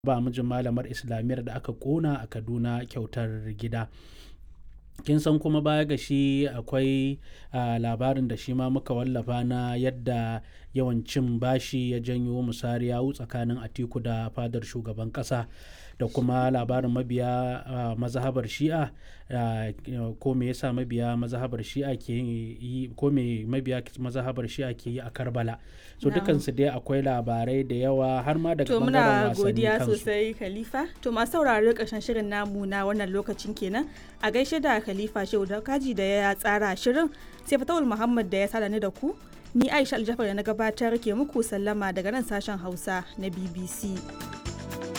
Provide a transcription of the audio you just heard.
ba mijin malamar islamiyyar da aka kona a kaduna kyautar gida kin san kuma baya ga shi akwai labarin da shi ma muka wallafa na yadda yawan cin bashi ya janyo musari yawu tsakanin atiku da fadar shugaban kasa da kuma labarin mabiya mazhabar shi'a ko me yasa mabiya mazhabar shi'a ke yi ko me mabiya mazhabar shi'a ke yi a karbala so dukansu dai akwai labarai da yawa har ma daga to bangaren muna wasanni godiya kansu sosai khalifa to masu sauraro ƙarshen shirin namu na wannan lokacin kenan a gaishe da khalifa shehu da kaji da ya tsara shirin sai fatawul muhammad da ya sada ni da ku ni aisha aljafar da na gabatar ke muku sallama daga nan sashen hausa na bbc